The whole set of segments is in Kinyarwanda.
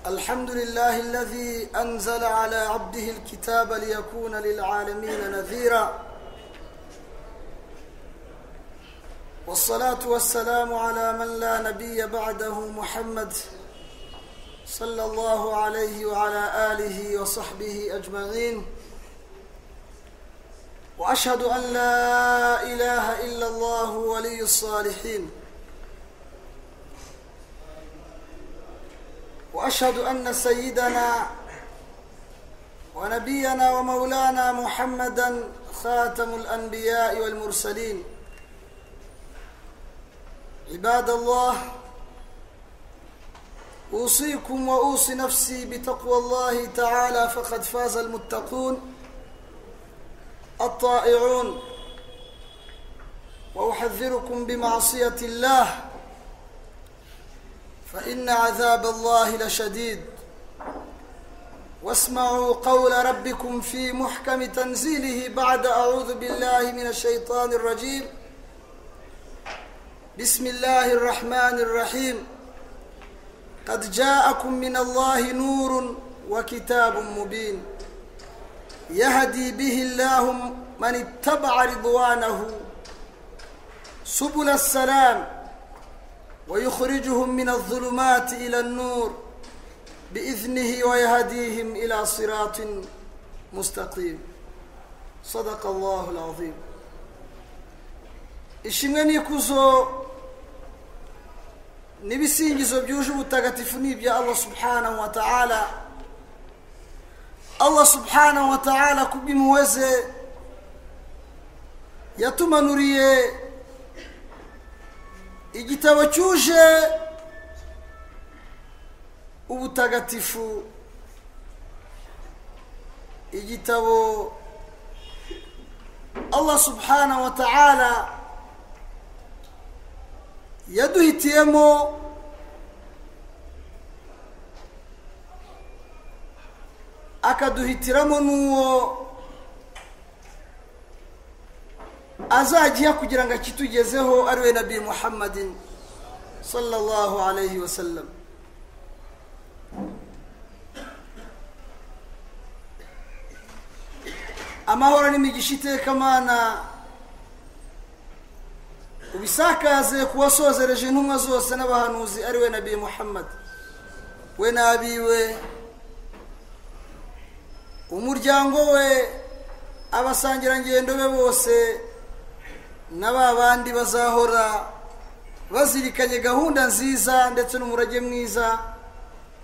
الحمد لله الذي أنزل على عبده الكتاب ليكون للعالمين نذيرا والصلاة والسلام على من لا نبي بعده محمد صلى الله عليه وعلى آله وصحبه أجمعين وأشهد أن لا إله إلا الله ولي الصالحين وأشهد أن سيدنا ونبينا ومولانا محمدا خاتم الأنبياء والمرسلين عباد الله أوصيكم وأوصي نفسي بتقوى الله تعالى فقد فاز المتقون الطائعون وأحذركم بمعصية الله فإن عذاب الله لشديد واسمعوا قول ربكم في محكم تنزيله بعد أعوذ بالله من الشيطان الرجيم بسم الله الرحمن الرحيم قد جاءكم من الله نور وكتاب مبين يهدي به الله من اتبع رضوانه سبل السلام ويخرجهم من الظلمات إلى النور بإذنه ويهديهم إلى صراط مستقيم صدق الله العظيم ishimwe n'ikuzo n'ibisingizo byuje ubutagatifu ni ibya allah subhanahu wa ta'ala allah subhanahu wa ta'ala kubw'imuweze yatumanuriye igitabo cyuje ubutagatifu igitabo allah subhanahu wa ta'ala yaduhitiyemo akaduhitiramo n'uwo azagiha kugira ngo akitugezeho ari we nabi muhammadin sallallahu alayhi wa sallam amahoro n'imigisha itekamana ubisakaze ku wasozereje intumwa zose n'abahanuzi ari we nabi muhammad we n'abiwe umuryango we abasangirangendo be bose na ba bandi bazahora bazirikanye gahunda nziza ndetse n'umurage mwiza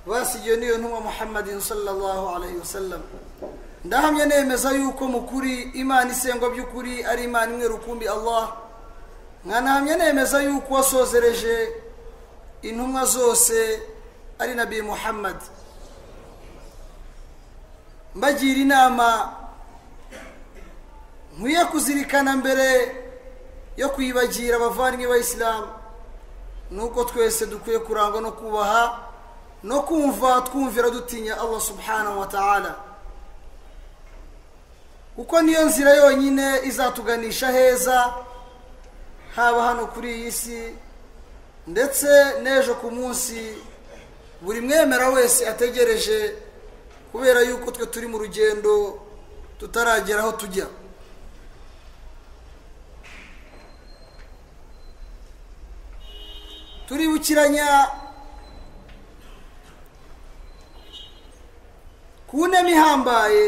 basigiwe n'iyo ntumwa muhammadin sallallahu alayhi wasallam ndahamya nemeza yuko mu kuri imana isengwa by'ukuri ari imana imwe rukumbi allah nkanahamya nemeza yuko wasozereje intumwa zose ari nabi muhammad mbagira inama nkwiye kuzirikana mbere yo kuyibagira abavandimwe b'abayisilamu ni uko twese dukwiye kurangwa no kubaha no kumva twumvira dutinya allah subhanahu wa ta'ala kuko niyo nzira yonyine izatuganisha heza haba hano kuri iyi si ndetse n'ejo ku munsi buri mwemera wese ategereje kubera yuko twe turi mu rugendo tutaragera aho tujya turibukiranya ku ntema ihambaye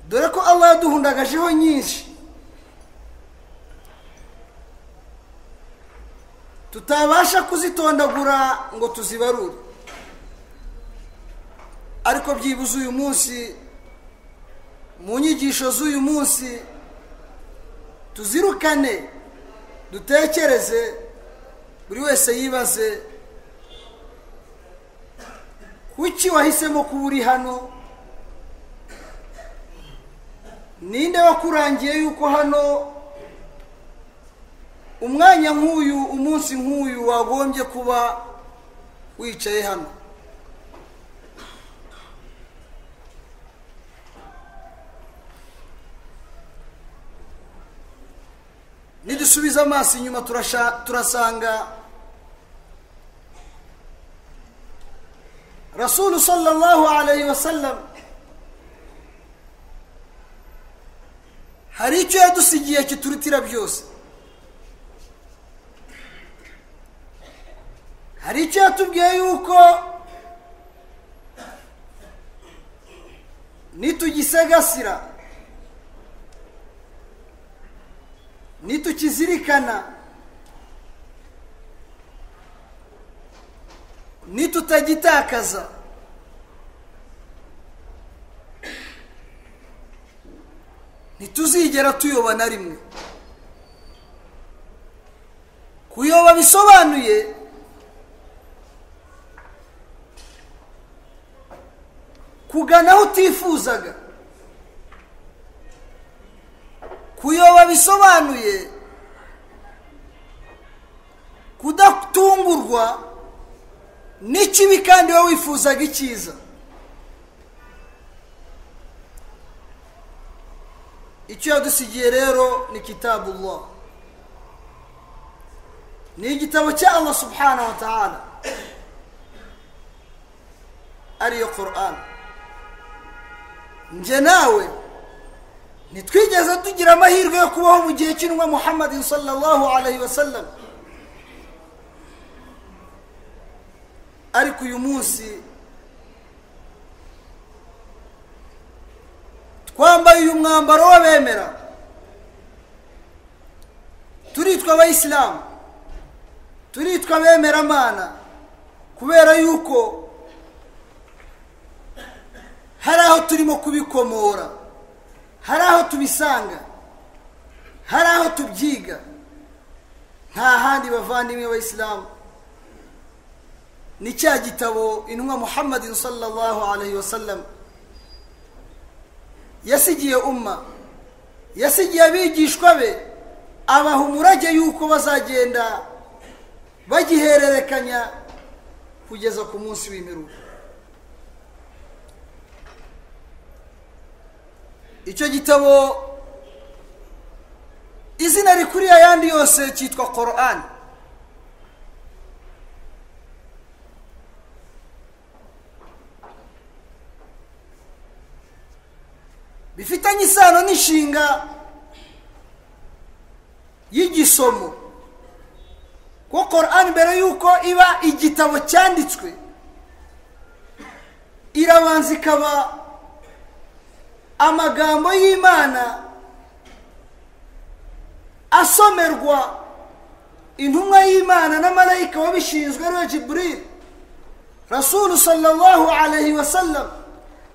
dore ko allah yaduhundagajeho nyinshi tutabasha kuzitondagura ngo tuzibarure ariko byibuze uyu munsi mu nyigisho z'uyu munsi tuzirukane dutekereze buri wese yibaze kuki wahisemo kuba uri hano ninde wakurangiye yuko hano umwanya nk'uyu umunsi nk'uyu wagombye kuba wicaye hano nidusubiza amaso inyuma turasanga rasulu sallallahu alayhi wa sallam hari icyo yadusigiye kiturutira byose hari icyo yatubwiye yuko nitugisegasira nitukizirikana nitutagitakaza ntituzigera tuyoba na rimwe kuyoba bisobanuye kugana aho utifuzaga kuyoba bisobanuye kudatungurwa n'ikibi kandi wowe wifuzaga icyiza icyo yadusigiye rero ni kitabullah ni igitabo cya allah subhanahu wa ta'ala ariyo quran njye nawe ntitwigeze tugira amahirwe yo kubaho mu gihe cy'intumwa muhammadin sallallahu alayhi wa sallam ariko uyu munsi twambaye uyu mwambaro w'abemera turitwa abayisilamu turitwa abemeramana kubera yuko hari aho turimo kubikomora hari aho tubisanga hari aho tubyiga nta handi bavandimwe abayisilamu ni cya gitabo intumwa muhammadin sallallahu alayhi wa sallam yasigiye umma yasigiye abigishwa be abaha umurage yuko bazagenda bagihererekanya kugeza ku munsi w'imiruko icyo gitabo izina rikuri ayandi yose cyitwa korani bifitanye isano n'inshinga y'igisomo kuko korani mbere y'uko iba igitabo cyanditswe irabanza ikaba amagambo y'imana asomerwa intumwa y'imana na marayika wabishinzwe ariwe jiburiri rasulu sallallahu alayhi wa sallam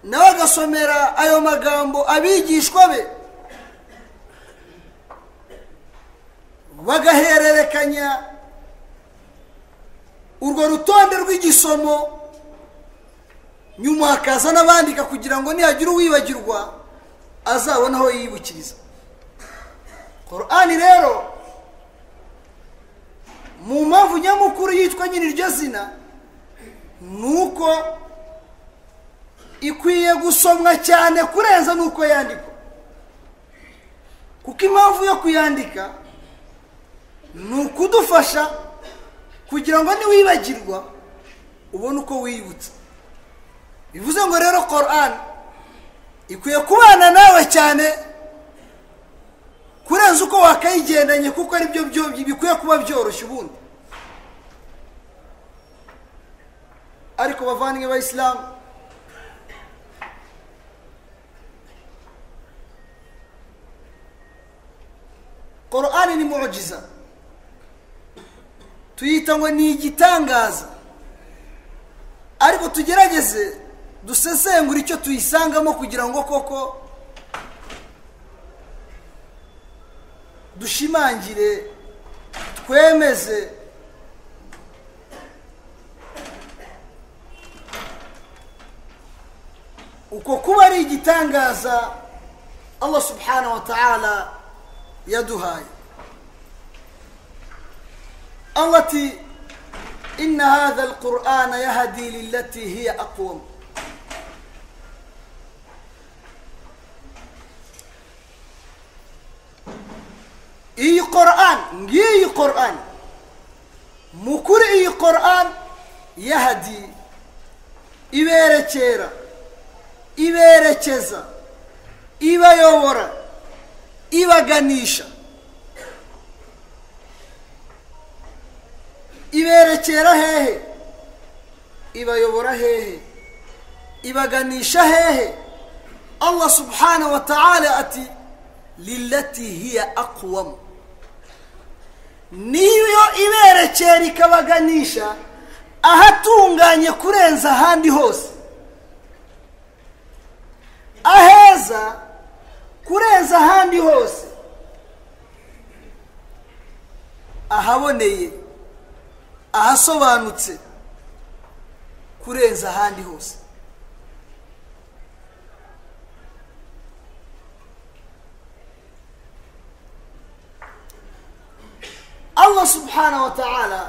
nawe agasomera ayo magambo abigishwa be bagahererekanya urwo rutonde rw'igisomo nyuma hakaza n'abandika kugira ngo nihagira uwibagirwa azabona aho yibukiriza korani rero mu mpamvu nyamukuru yitwa nyine iryo zina ni uko ikwiye gusomwa cyane kurenza n'uko yandikwa kuko impamvu yo kuyandika ni ukudufasha kugira ngo niwibagirwa ubone uko wiyibutsa bivuze ngo rero korani ikwiye kubana nawe cyane kurenza uko wakayigendanye kuko aribyo bikwiye kuba byoroshye ubundi ariko bavandimwe ba isilamu korani ni murugiza tuyita ngo ni igitangaza ariko tugerageze dusesengura icyo tuyisangamo kugira ngo koko dushimangire twemeze uko kuba ari igitangaza allah subhanahu wa ta'ala yaduhaye allah ati inna hadha alqur'ana yahdi lillati hiya aqwam iyi korani ngiyi korani mukuri iyi korani yahadi iberekera iberekeza ibayobora ibaganisha iberekera hehe ibayobora hehe ibaganisha hehe allah subhanahu wa ta'ala ati lillati hiya aqwamu niyo iberekera ikabaganisha ahatunganye kurenza ahandi hose aheza kurenza ahandi hose ahaboneye ahasobanutse kurenza ahandi hose allah subhanahu wa ta'ala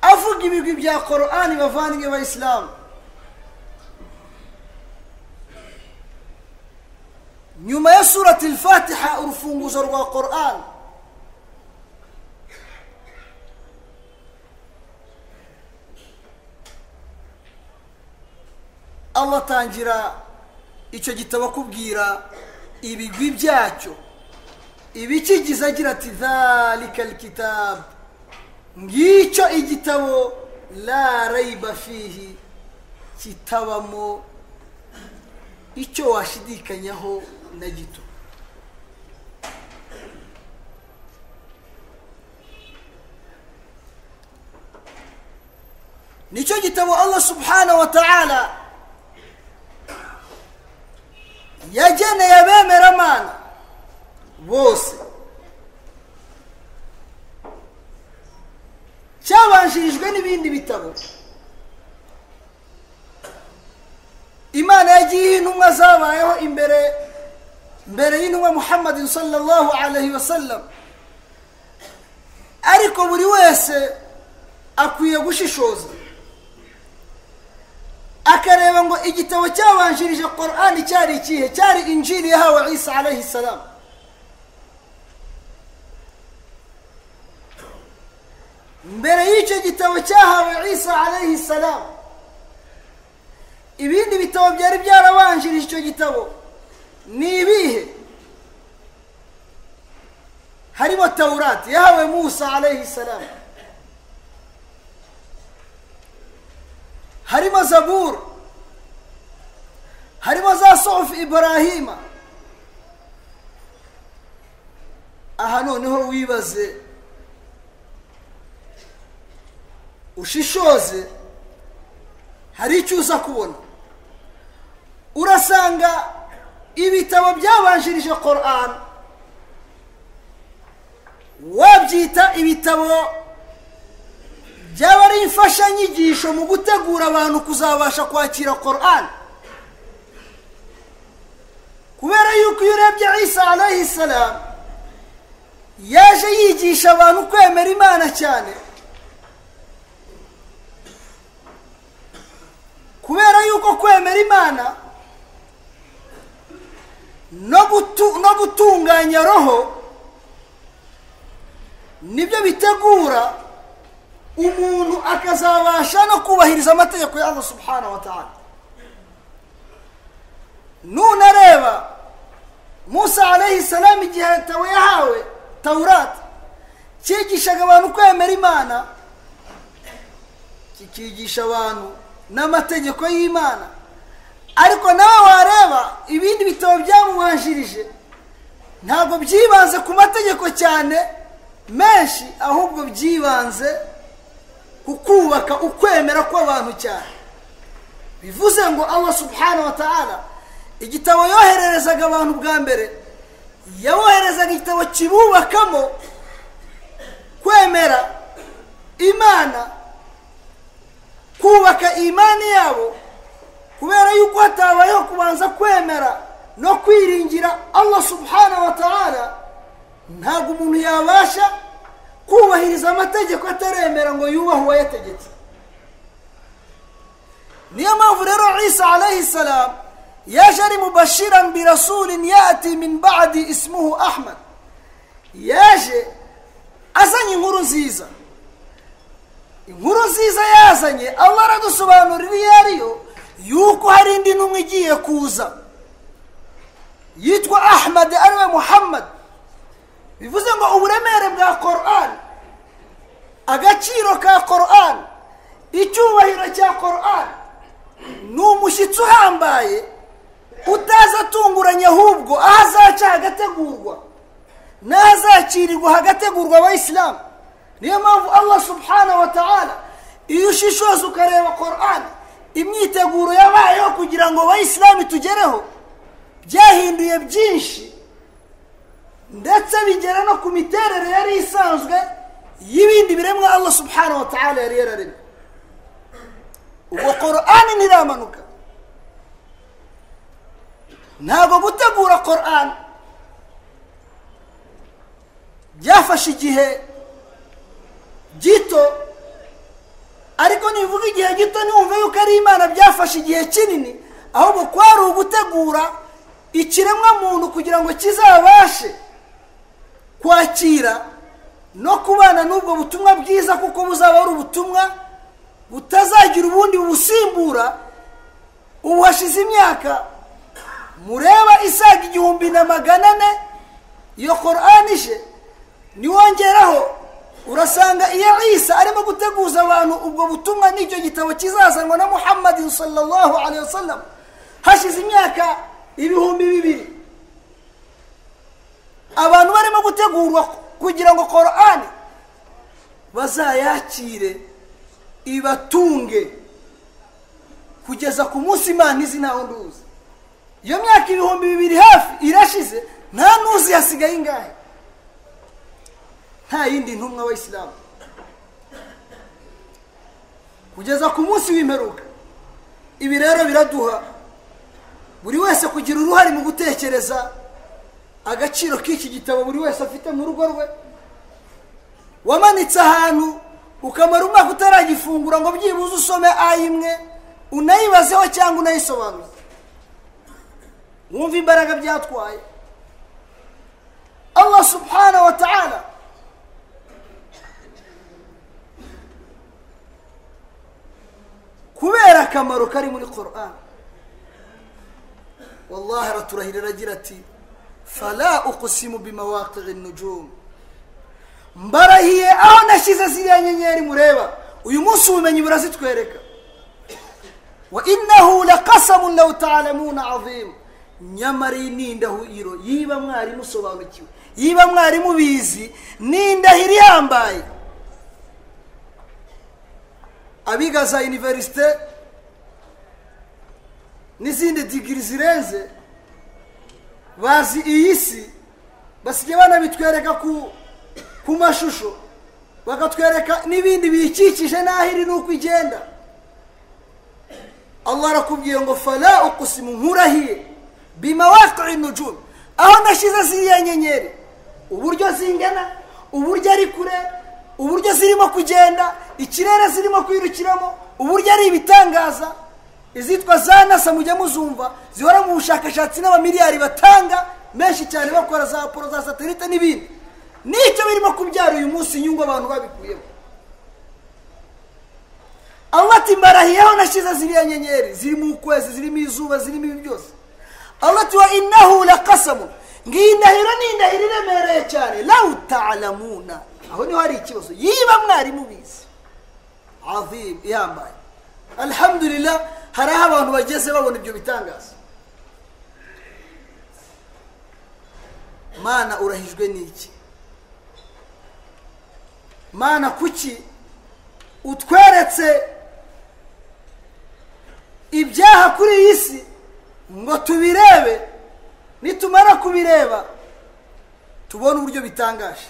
avuga ibigwi bya korani bavanye abayisilamu nyuma ya surati fatiha urufunguzo rwa korani allah atangira icyo gitabo akubwira ibigwi byacyo ibikigize agira ati dhalika alkitabu ngicyo igitabo la rayiba fihi kitabamo icyo washidikanyaho na gito nicyo gitabo allah subhanahu wa ta'ala yageneye abemeramana bose cyabanjirijwe n'ibindi bitabo imana yagiye intumwa zabayeho imbere mbere y'intumwa muhammadin sallallahu alaihi wasallam ariko buri wese akwiye gushishoza akareba ngo igitabo cyabanjirije korani cyari ikihe cyari injiri yahawe isa alaihi salamu mbere y'icyo gitabo cyahawe isa alayhi salamu ibindi bitabo byari byarabanjirije icyo gitabo ni ibihe harimo tawurati yahawe musa alayhi salamu harimo zabur harimo za sofu ibrahima aha noneho wibaze ushishoze hari icyo uza kubona urasanga ibitabo byabanjirije korani wabyita ibitabo byaba ari imfashanyigisho mu gutegura abantu kuzabasha kwakira korani kubera yuko iyo urebye isa alayhi salamu yaje yigisha abantu kwemera imana cyane kubera yuko kwemera imana no gutunganya roho nibyo bitegura umuntu akazabasha no kubahiriza amategeko y'aho subhana wa ta'ala nunareba musa alayhi salamu igihe yatawe yahawe tawurati cyigishaga abantu kwemera imana kikigisha abantu n'amategeko y'imana ariko nawe wareba ibindi bitabo byamubanjirije ntabwo byibanze ku mategeko cyane menshi ahubwo byibanze ku kubaka ukwemera kw'abantu cyane bivuze ngo allah subhanahu wa ta'ala igitabo yohererezaga abantu bwa mbere yaboherezaga igitabo kibubakamo kwemera imana kubaka imani yabo kubera yuko hatabayeho kubanza kwemera no kwiringira allah subhana wa ta'ala ntabwo umuntu yabasha kubahiriza amategeko ataremera ngo yubahe uwayategetse niyo mpamvu rero isa alayhi salamu yaje ari mubashiran birasulin yati min ba'di ismuhu ahmad yaje azanye inkuru nziza inkuru nziza yazanye allah aradusobanurira iyo ari yo yuko hari indi ntumwe igiye kuza yitwa ahmad ariwe muhammad bivuze ngo uburemere bwa koran agaciro ka koran icyubahiro cya koran ni umushyitsi uhambaye utaza atunguranye ahubwo aho azaca hagategurwa n'aho azacirirwa hagategurwa abayisilamu niyo mpamvu allah subhanahu wa ta'ala iyo ushishoza ukareba koran imyiteguro yabayeho kugira ngo abayisilamu itugereho byahinduye byinshi ndetse bigera no ku miterere yari isanzwe y'ibindi biremwa allah subhanahu wa ta'ala yari yararemye ubwo korani ntiramanuka ntabwo gutegura korani byafashe igihe gito ariko nivuga igihe gito ntiwumve yuko ari imana byafashe igihe kinini ahubwo kwari ugutegura ikiremwa muntu kugira ngo kizabashe kwakira no kubana n'ubwo butumwa bwiza kuko buzaba ari ubutumwa butazagira ubundi bubusimbura ubu hashize imyaka mureba isaga igihumbi na magana ane iyo korani ije niwongeraho urasanga iyo isa arimo guteguza abantu ubwo butumwa n'icyo gitabo kizazanwa na muhammadi sallallahu alayhi wa sallam hashize imyaka ibihumbi bibiri abantu barimo gutegurwa kugira ngo korani bazayakire ibatunge kugeza ku munsi imana izi ntawe nduzi iyo myaka ibihumbi bibiri hafi irashize nta ntuzi hasigaye ingahe nta yindi ntumwa w'isilamu kugeza ku munsi w'imperuka ibi rero biraduha buri wese kugira uruhare mu gutekereza agaciro k'iki gitabo buri wese afite mu rugo rwe wamanitse ahantu ukamara umwaka utaragifungura ngo byibuze usome ayimwe unayibazeho cyangwa unayisobanuze wumva imbaraga byatwaye allah subhanahu wa ta'ala kubera akamaro kari muri korani wallahi araturahirira agira ati fala ukusimu bimawaqi'i nujum mbarahiye aho nashyize ziriya nyenyeri mureba uyu munsi ubumenyi burazitwereka wa innahu laqasamun law ta'lamuna azim nyamara iyi ni indahiro yiba mwari musobanukiwe yiba mwari mubizi ni indahiro ihambaye abiga za univerisite n'izindi digiri zirenze bazi iyi si basigaye banabitwereka ku mashusho bakatwereka n'ibindi biyikikije n'aho iri n'uko igenda allah arakubwiye ngo fara ukusimu nkurahiye bima wakiwe nujuru aho ndashyize ziriya nyenyeri uburyo zingana uburyo ari kure uburyo zirimo kugenda ikirere zirimo kwirukiramo uburyo ari ibitangaza izitwa za nasa mujya muzumva zihora mu bushakashatsi n'abamiliyari batanga menshi cyane bakora za poro za satelite n'ibindi nicyo birimo kubyara uyu munsi inyungu abantu babikuyemo allah ati mbarahiyeho nashyize ziriya nyenyeri zirimo ukwezi zirimo izuba zirimo ibi byose allah ati wa innahu lakasamu ngiyi ndahiro ni indahiro iremereye cyane lawu ta'lamuna aho niho hari ikibazo yiba mwarimu bizi azim ihambaye alhamdulillah hari aho abantu bageze babona ibyo bitangaza mana urahijwe n'iki mana kuki utweretse ibyaha kuri iyi si ngo tubirebe nitumara kubireba tubone uburyo bitangaje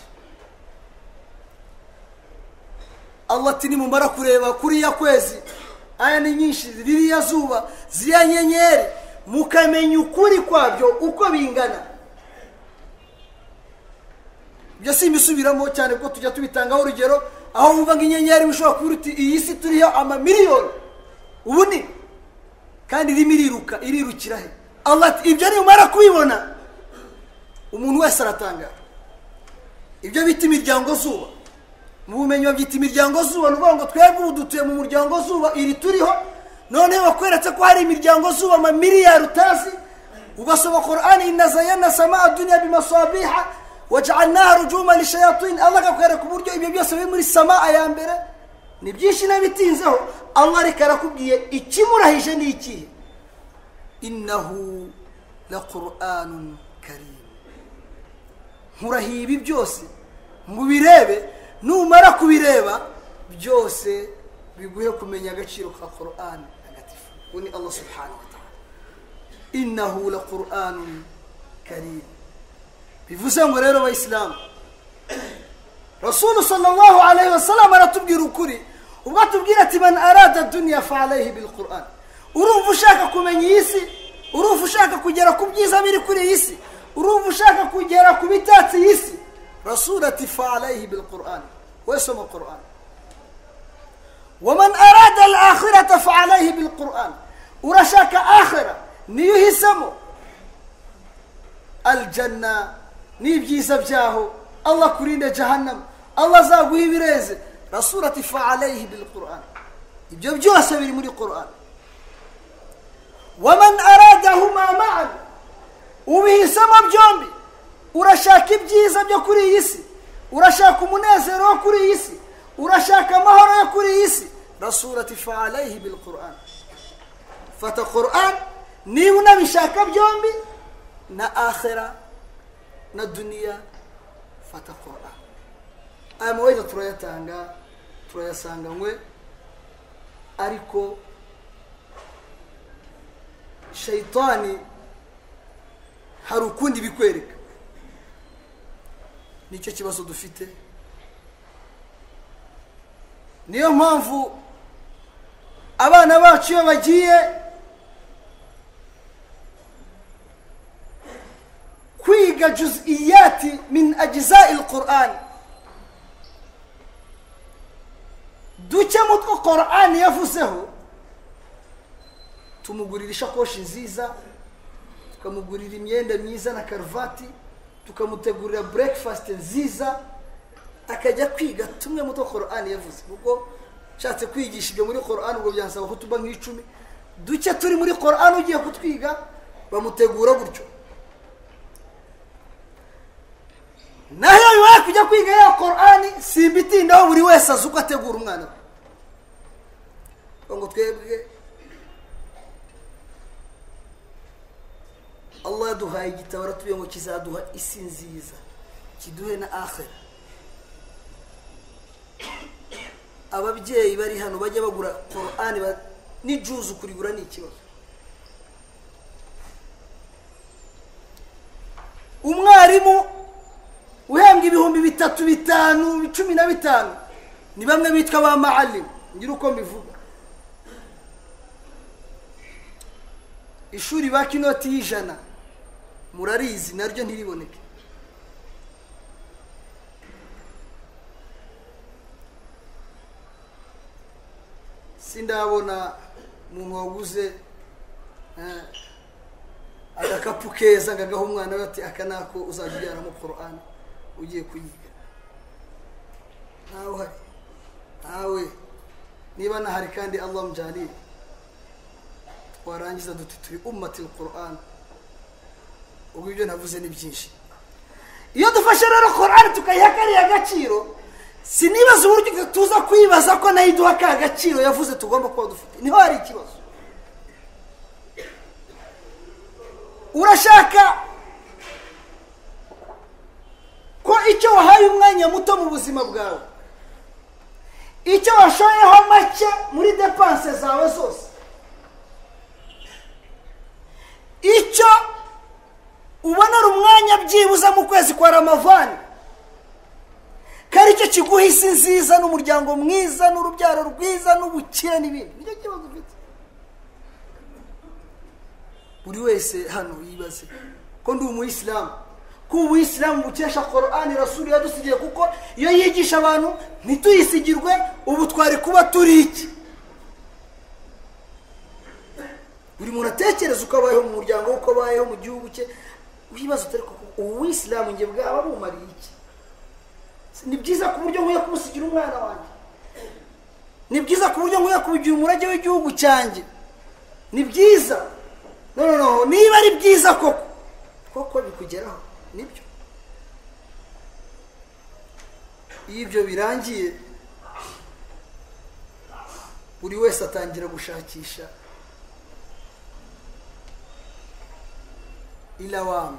allah ati nimumara kureba kuri iya kwezi aya ni nyinshi ririya zuba ziriya nyenyeri mukamenya ukuri kwabyo uko bingana ibyo si imisubiramo cyane kuko tujya tubitangaho urugero aho wumva ngo inyenyeri bishobora kuba uti iyi si turiho amamiliyoni ubunini kandi irimo iriruka irirukira he ibyo nimumara kubibona umuntu wese aratangara ibyo bita imiryango zuba mu bumenyi babyita imiryango zuba ni ukuvuga ngo twebwe ubu dutuye mu muryango zuba iri turiho noneho bakweretse ko hari imiryango zuba amamiliyari utazi ubasoma korani inazayana sama aduniya bimasabiha wajanaha rujuma lishayatini allah akakwereka uburyo ibyo byose biri muri sama ya mbere ni byinshi n'abitinzeho allah ariko arakubwiye ikimurahije ni ikihe innahu la qur'anun karim nkurahiye ibi byose mu birebe numara kubireba byose biguhe kumenya agaciro ka qur'an ntagatifu uwo ni allah subhanahu wa ta'ala innahu la qur'anun karim bivuze ngo rero abayisilamu rasulu sallallahu alayhi wasallam aratubwira ukuri ubwo atubwira ati man arada duniya fa alayhi bil qur'an urumva ushaka kumenya iyi si urumva ushaka kugera ku byiza biri kuri iyi si urumva ushaka kugera ku bitatse iyi si rasulu ati fa alayhi bil qur'an we soma qur'an waman arada al akhirata fa alayhi bil qur'an urashaka akhira niyo uhisemo aljanna n'ibyiza byaho allah kurinde jahannam allah azaguha ibireze rasura ati fa alayhi bil qur'an ibyo byose biri muri qur'an waman aradahuma ma'an ubihisemo byombi urashaka ibyiza byo kuri iyi si urashaka umunezero wo kuri iyi si urashaka amahoro yo kuri iyi si rasura ati fa alayhi bil qur'an fata qur'an niba unabishaka byombi na akhira na duniya fata qur'an aya maweza turayatanga turayasanganywe ariko shayitani hari ukundi bikwereka nicyo kibazo dufite niyo mpamvu abana bacu iyo bagiye kwiga juziyati min ajizai qur'ani duke mu two qur'ani yavuzeho tumugurira ishakoshi nziza tukamugurira imyenda myiza na karuvati tukamutegurira breakfast nziza akajya kwiga tumwe mu two qur'ani yavuze kuko ushatse kwigisha ibyo muri qur'ani ubwo byansaba ko tuba nk'icumi duke turi muri qur'ani ugiye kutwiga bamutegura gutyo naho iyo bibaye kujya kwiga ya korani simba itindaho buri wese azi uko ategura umwana we ngo twebwe allah yaduhaye igitabo aratubwiye ngo kizaduha isi nziza kiduhe na ahera ababyeyi bari hano bajya bagura korani n'ijuzu kurigura ni ikibazo umwarimu uhembwa ibihumbi bitatu bitanu cumi na bitanu ni bamwe bitwa ba maalimu ngira uko mbivuga ishuri baka inoti y'ijana murarizi naryo ntiriboneke sindabona umuntu waguze agakapu keza ngo agahe umwana we ati aka nako uzajya ujyanamo korani ugiye kuyiga ntawe uhari ntawe niba nahari kandi allah mujyanire warangiza duti turi umati korani ubwo ibyo navuze ni byinshi iyo dufashe rero korani tukayiha kariya gaciro sinibaza uburyo tuza kuyibaza ko nayo iduha ka gaciro yavuze tugomba kuba dufite niho hari ikibazo urashaka ko icyo wahaye umwanya muto mu buzima bwawe icyo washoyeho make muri depanse zawe zose icyo ubonera umwanya byibuze mu kwezi kwa ramavani kari cyo kiguha isi nziza n'umuryango mwiza n'urubyaro rwiza n'ubukire n'ibindi nicyo kibazo ufite buri wese hano yibaze ko ndi umuyisilamu ko ubuyisilamu bukesha korani rasuri yadusigiye kuko iyo yigisha abantu ntituyisigirwe ubu twari kuba turi iki buri muntu atekereza uko abayeho mu muryango we uko abayeho mu gihugu cye wibaza utari kuko ubu buyisilamu nge bwaba bumariye iki ni byiza ku buryo nkwiye kumusigira umwana wanjye ni byiza ku buryo nkwiye kuwugira umurage w'igihugu cyanjye ni byiza noneho niba ari byiza koko koko bikugeraho nibyo iyo ibyo birangiye buri wese atangira gushakisha ilawama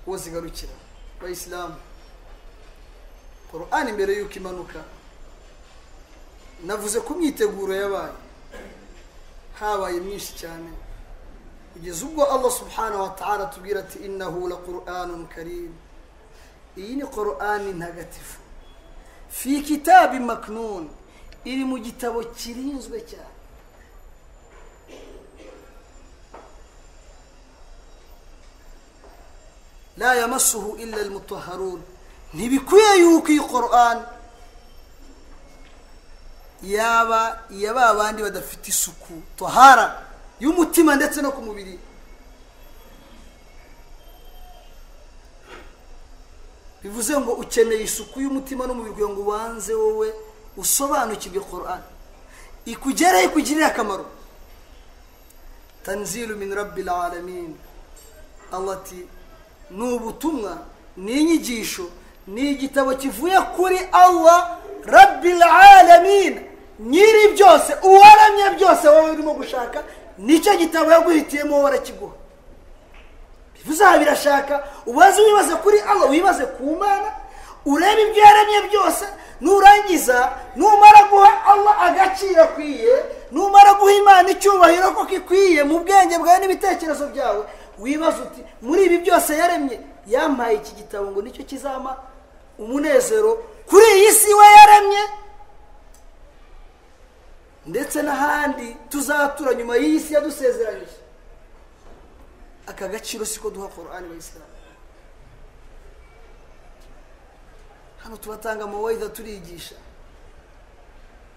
uwo zigarukira abayisilamu korani mbere y'uko imanuka navuze ko imyiteguro yabaye habaye myinshi cyane kugeza ubwo allah subhanahu wa ta'ala atubwira ati innahu la qur'anun karim iyi ni qur'ani ntagatifu fi kitabi maknun iri mu gitabo kirinzwe cyane la yamasuhu illa almutahharun ntibikwiye yuko iyi qur'an yaba iya ba bandi badafite isuku tohara y'umutima ndetse no ku mubiri bivuze ngo ukeneye isuku y'umutima n'umubiri kugira ngo ubanze wowe usobanukirwe korani ikugeraho ikugirire akamaro tanzilu min rabbil alamin allah ati ni ubutumwa ni inyigisho ni igitabo kivuye kuri allah rabbil alamin nyiri byose uwaramye byose wowe urimo gushaka nicyo gitabo yaguhitiyemo wowe arakiguha bivuze birashaka ubaze wibaze kuri allah wibaze ku mana urebe ibyo yaremye byose nurangiza numara guha allah agaciro akwiye numara guha imana icyubahiro koko ikwiye mu bwenge bwawe n'ibitekerezo byawe wibaze uti muri ibi byose yaremye yampaye iki gitabo ngo nicyo kizama umunezero kuri iyi si we yaremye ndetse n'ahandi tuzatura nyuma y'iyi si yadusezeranyije aka gaciro siko duha korani bayisilamu hano tubatanga amawayida turigisha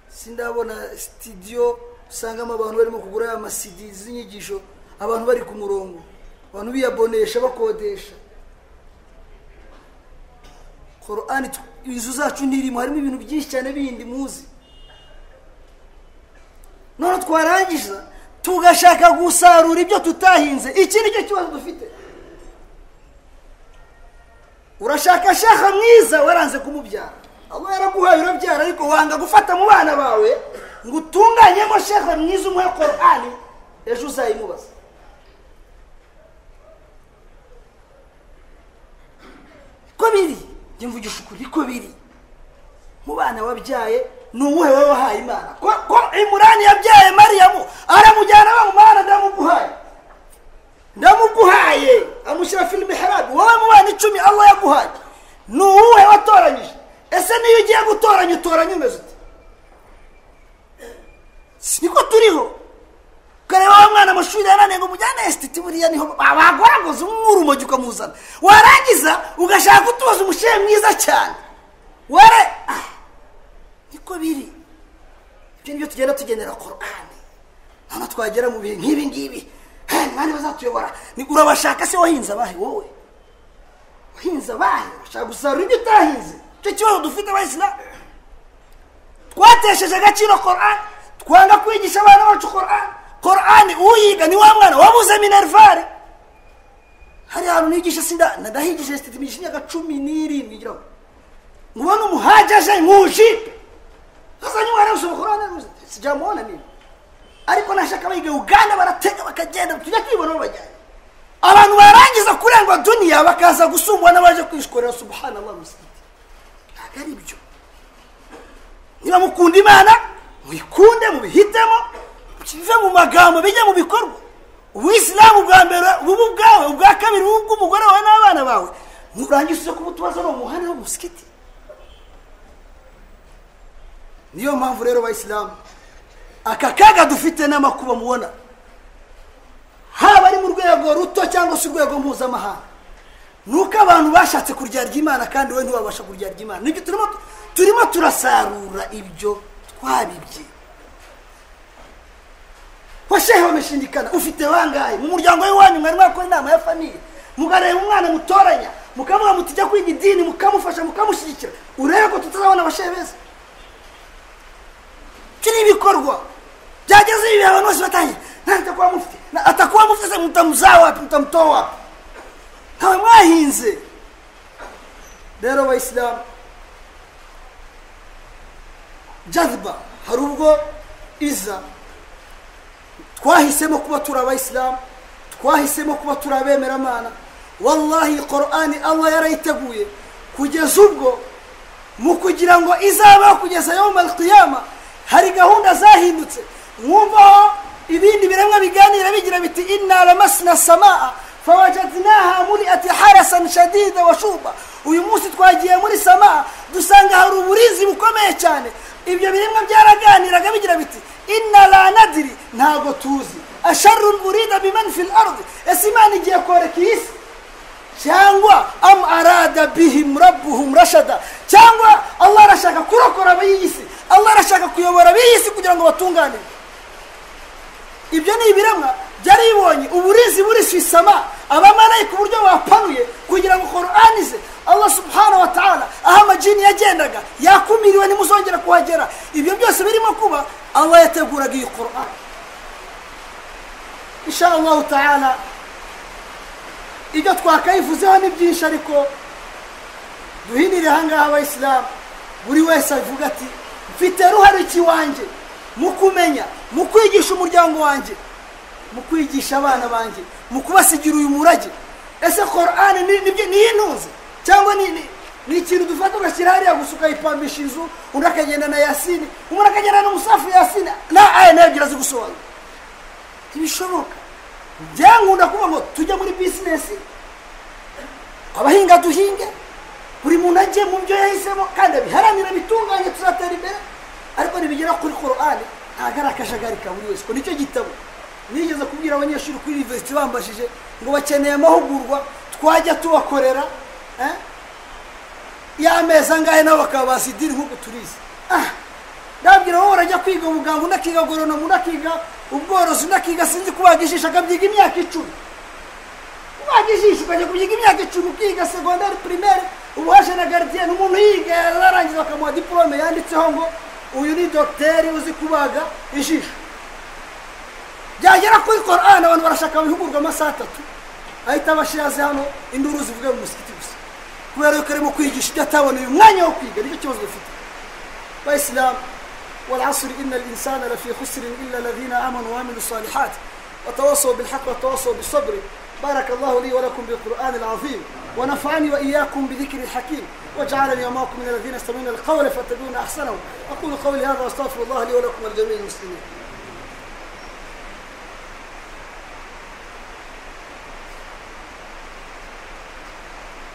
sindabona sitidiyo usangamo abantu barimo kugura aya masidi z'inyigisho abantu bari ku murongo abantu biyabonesha bakodesha korani inzu zacu ntirimo harimo ibintu byinshi cyane bindi muzi none twarangiza tugashaka gusarura ibyo tutahinze iki ni cyo kibazo dufite urashaka shaha mwiza waranze kumubyara aba yaraguhaye urabyara ariko wanga gufata mu bana bawe ngo utunganyemo shaha mwiza umuhe korani ejo uzayimubaza ko biri njye mvugisha ukuri ko biri mu bana wabyaye ni uwuhe wowe wahaye imana ko imurani yabyaye mariyamu aramujyana bamumana ndamuguhaye ndamuguhaye amushyira filime harabi wowe mu bana icumi allah yaguhaye ni uwuhe watoranyije ese niyo ugiye gutoranya utoranya umeze ute si niko turiho ukareba wa mwana amashuri yananiye ngo umujyane esititi buriya niho bagoragoza umwurumogi ukamuzana warangiza ugashaka utubaza umushehe mwiza cyane were niko biri ibyo nibyo tugenda tugendera korani hano twagera mu bihe nk'ibi ngibi mwari bazatuyobora urabashaka se wahinze abahe wowe wahinze abahe urashaka gusarura ibyo utahinze icyo kibazo dufite abayisilamu twatesheje agaciro korani twanga kwigisha abana bacu korani korani uyiga ni wa mwana wabuze minervari hari hantu nigisha sinda ndahigije sititi imyaka cumi n'irindwi ngira ngo mubona umuhajaje nkujipe azanye umwana wese umukorana sijamuhona niba ariko nashaka abiga uganda baratega bakagenda tujya twibona bajyanye abantu barangiza kurengwa duniya bakaza gusumbwa n'abaje kwishikorera subhanallah musigiti ntabwo ari byo niba mukunda imana muyikunde mubihitemo bive mu magambo bijye mu bikorwa ubuyisilamu bwa mbere bubu ubwawe ubwa kabiri bubu bw'umugore wawe n'abana bawe nurangiza uze kuba utubazo ni umuhanda w'umusigiti niyo mpamvu rero bayisilamu aka kaga dufite n'amakuba mubona haba ari mu rwego ruto cyangwa se urwego mpuzamahanga ni uko abantu bashatse kuryarya imana kandi we ntiwabasha kuryarya imana nibyo turimo turimo turasarura ibyo twabibye washehe wameshindikana ufite bangahe mu muryango w'iwanyu mwari mwakora inama ya famiye mugareba umwana mutoranya mukavuga muti jya kwiga idini mukamufasha mukamushyigikira urebe ko tutazabona abashebeza iki ni ibikorwa byageze ibi abantu bose batangiye ntabwo atakuba mufite na- atakuba mufite se mutamuzaha wapi mutamutoha wapi ntawe mwahinze rero abayisilamu jaziba hari ubwo iza twahisemo kuba turi abayisilamu twahisemo kuba turi abemeramana wallahi korani allah yarayiteguye kugeza ubwo mu kugira ngo izabeho kugeza yoma kiyama hari gahunda zahindutse mwumvaho ibindi biremwa biganira bigira biti inna lamasna samaa fawajadnaha muriati harasan shadida wa shuba uyu munsi twagiye muri samaa dusanga hari uburizi bukomeye cyane ibyo biremwa byaraganiraga bigira biti inna la nadiri ntabwo tuzi asharun urida biman fi lardi ese imana igiye koreka iyi si cyangwa am arada bihim rabbuhum rashada cyangwa allah arashaka kurokora ab'iyi si allah arashaka kuyobora ab'iyi si kugira ngo batunganire ibyo ni ibiremwa byari bibonye uburizi buri su isama abamarayika uburyo bapanuye kugira ngo koranize allah subhanahu wa ta'ala aho amajini yagendaga yakumiriwe ntimuzongera kuhagera ibyo byose birimo kuba allah yateguraga iyi korani insha allahu ta'ala ibyo twakayivuzeho ni byinshi ariko duhinire ahangaha abayisilamu buri wese avuga ati mfite ruhare ki wanjye mu kumenya mu kwigisha umuryango wanjye mu kwigisha abana banjye mu kubasigira uyu murage ese korani ni nibyo- niyo intunze cyangwa ni ni- ni ikintu dufata ugashyira hariya gusa ukayipambisha inzu undi akagenda na yasini umuntu akagenda na musafu yasini na aya nayo agira azi gusobanura ntibishoboka byankunda kuvuga ngo tujye muri bizinesi abahinga duhinge buri muntu ajye mu byo yahisemo kandi abiharanire bitunganye tuzatera imbere ariko nibigera kuri korani ntabwo ari akajagari ka buri wese ko nicyo gitabo nigeze kubwira abanyeshuri kuri university bambashije ngo bakeneye amahugurwa twajya tubakorera eh? y'amezi angahe nabo bakaba basidiri nk'uko tubizi ah ndabwira wowe urajya kwiga ubuganga undi akiga agoronomu undi akiga ubworozi undi akiga sinzi kubaga ijisho akabyiga imyaka icumi kubaga ijisho ukajya kubyiga imyaka icumi ukiga segondari pirimeri ubu haje na garidiyeni umuntu yiga yarangiza bakamuha diporome yanditseho ngo uyu ni dogiteri uzi kubaga ijisho byagera kuri korani abantu barashaka abihugurwa amasaha atatu ahita abashaze hano induru zivuga mu musigiti gusa kubera yuko arimo kwigisha ibyo atabona uyu mwanya wo kwiga nicyo kibazo dufite bayisilamu والعصر إن الإنسان لفي خسر إلا الذين آمنوا وعملوا الصالحات وتواصوا بالحق وتواصوا بالصبر بارك الله لي ولكم بالقرآن العظيم ونفعني وإياكم بذكر الحكيم وجعلني وماكم من الذين يستمعون القول فاتبعون أحسنه أقول قولي هذا وأستغفر الله لي ولكم ولجميع المسلمين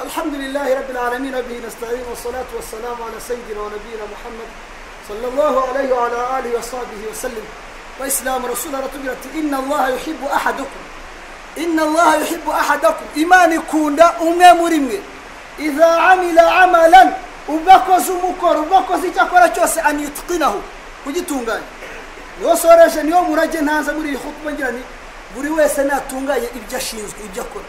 الحمد لله رب العالمين به نستعين والصلاة والسلام على سيدنا ونبينا محمد صلى الله عليه وعلى آله وصحبه وسلم وإسلام رسولنا تبرت إن الله يحب أحدكم إن الله يحب أحدكم إيمان كوندا أمي مرمي إذا عمل عملا ubakoze umukoro ubakoze icyo akora cyose anitwinaho kugitunganya niwo soreje niwo murage ntaza muri iyi hutuba ngira ni buri wese natunganye ibyo ashinzwe ibyo akora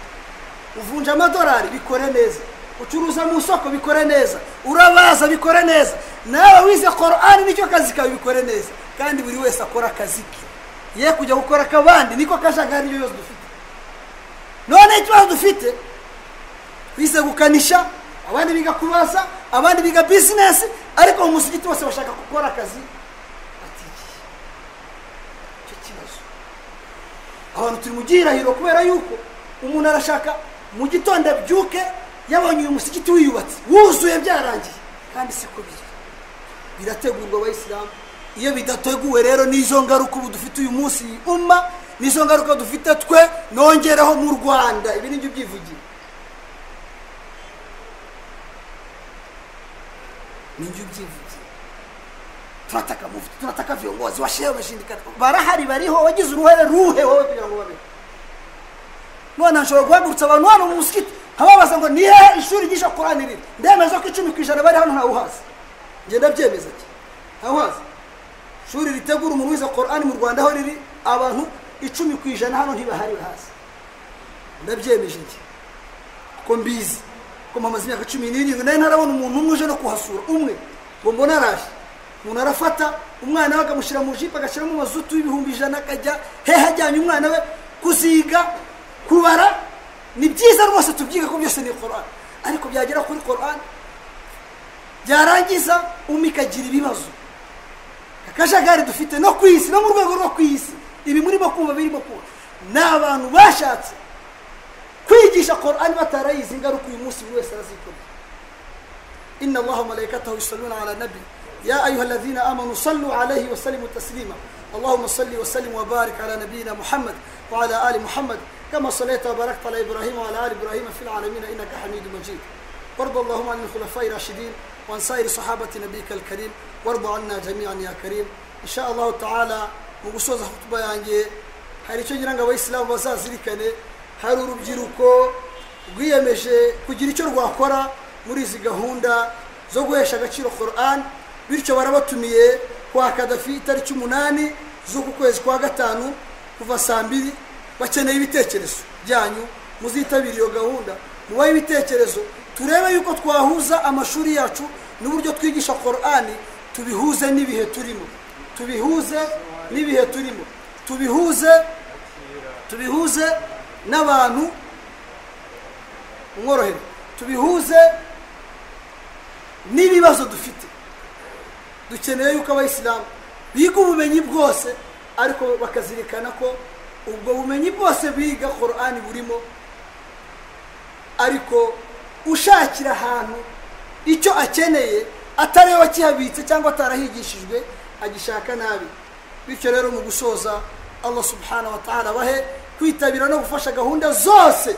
uvunja amadolari bikore neza ucuruza mu isoko bikore neza urabaza bikore neza nawe wize korani nicyo kazi kawe bikore neza kandi buri wese akora akazi ke ye kujya gukora ak'abandi niko kajagari iyo yose dufite none ikibazo dufite bize gukanisha abandi biga kubaza abandi biga bizinesi ariko mu musigiti bose bashaka gukora akazi batigiye icyo kibazo abantu turi mu gihirahiro kubera yuko umuntu arashaka mu gitondo abyuke yabonye uyu musigiti wiyubatse wuzuye byarangiye kandi siko biri birategurwa abayisilamu iyo bidateguwe rero n'izo ngaruka ubu dufite uyu munsi iyi umma n'izo ngaruka dufite twe nongeraho mu rwanda ibi ni byo byivugira ninjye ubyivugiye turataka mufti turataka viongozi washehe wameshindikana barahari bariho wagize uruhare ruhe wowe kugira ngo babeho none nshobora guhagurutsa abantu hano mu musikiti nkababaza ngo ni hehe ishuri ryisha korani riri ndemeza ko icumi ku ijana bari hano ntawuhazi njye ndabyemeza ki ntawuhazi ishuri ritegura umuntu wize korani mu rwanda aho riri abantu icumi ku ijana hano ntibahari bahazi ndabyemeje njye kuko mbizi ko mpamaze imyaka cumi n'irindwi nayo ntarabona umuntu umwe uje no kuhasura umwe ngo mbone araje umuntu arafata umwana we akamushyira mu jipo agashyiramo amazutu y'ibihumbi ijana akajya hehe ajyanye umwana we kuziga kubara ni byiza rwose tubyiga ko byose ni korani ariko byagera kuri korani byarangiza umwe ikagira ibibazo akajagari dufite no ku isi no mu rwego rwo ku isi ibi murimo kumva birimo kuba ni abantu bashatse kwigisha korani batarayizi ingaruka uyu munsi buri wese arazikorera inna allaha malaikatahu yusalluna ala nabi ya ayuha alladhina amanu sallu alayhi wa sallimu taslima اللهم صل وسلم وبارك على نبينا محمد وعلى ال محمد كما صليت وباركت على ابراهيم وعلى ال ابراهيم في العالمين انك حميد مجيد وارض اللهم عن الخلفاء الراشدين وعن سائر صحابة نبيك الكريم وارض عنا جميعا يا كريم إن شاء الله تعالى mu gusoza hutuba yanjye hari icyo ngira ngo abayisilamu bazazirikane hari urubyiruko rwiyemeje kugira icyo rwakora muri izi gahunda zo guhesha agaciro Quran bityo barabatumiye kwa Kadafi itariki umunani z'uku kwezi kwa gatanu kuva saa mbiri bakeneye ibitekerezo byanyu muzitabire iyo gahunda mubahe ibitekerezo turebe yuko twahuza amashuri yacu n'uburyo twigisha korani tubihuze n'ibihe turimo tubihuze n'ibihe turimo tubihuze tubihuze n'abantu umworohere tubihuze n'ibibazo dufite dukeneye yuko abayisilamu biga ubumenyi bwose ariko bakazirikana ko ubwo bumenyi bwose biga korani burimo ariko ushakira ahantu icyo akeneye atari we wakihabitse cyangwa atarahigishijwe agishaka nabi bityo rero mu gusoza allah subhanahu wa ta'ala bahe kwitabira no gufasha gahunda zose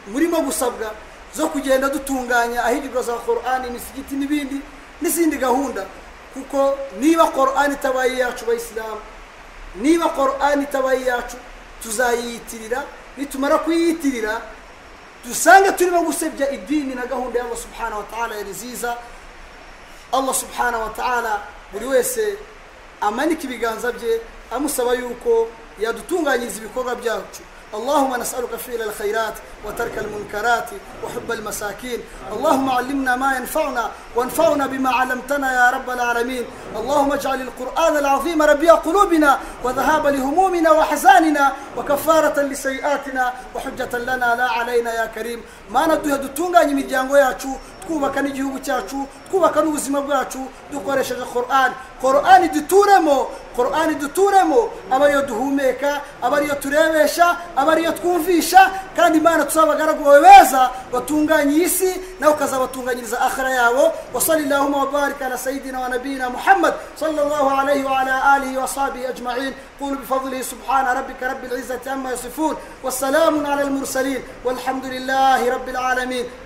murimo gusabwa zo kugenda dutunganya ahigirwa za korani imisigiti n'ibindi n'izindi gahunda kuko niba korani itabaye iyacu bayisilamu niba korani itabaye iyacu tuzayiyitirira nitumara kuyiyitirira dusange turimo gusebya idini na gahunda y'allah subhanahu wa ta'ala yari nziza allah subhanahu wa ta'ala buri wese amanika ibiganza bye amusaba yuko yadutunganyiriza ibikorwa byacu اللهم نسألك فعل الخيرات وترك المنكرات وحب المساكين اللهم علمنا ما ينفعنا وانفعنا بما علمتنا يا رب العالمين اللهم اجعل القرآن العظيم ربيع قلوبنا وذهاب لهمومنا وحزاننا وكفارة لسيئاتنا وحجة لنا لا علينا يا كريم ما ندوه دتونغا نمجانغو ياتشو twubaka n'igihugu cyacu twubaka n'ubuzima bwacu dukoresheje korani korani duturemo korani duturemo aba ariyo duhumeka aba ariyo turebesha aba ariyo twumvisha kandi imana abagaragu bawe beza batunganya iyi si nawe ukazabatunganyiriza akhara yabo wasalilahuma wabarika ala sayidina wa nabiyina muhammad sallallahu alayhi wa ala alihi wa sahbihi ajma'in قولوا بفضله سبحان ربك رب العزة عما يصفون والسلام على المرسلين والحمد لله رب العالمين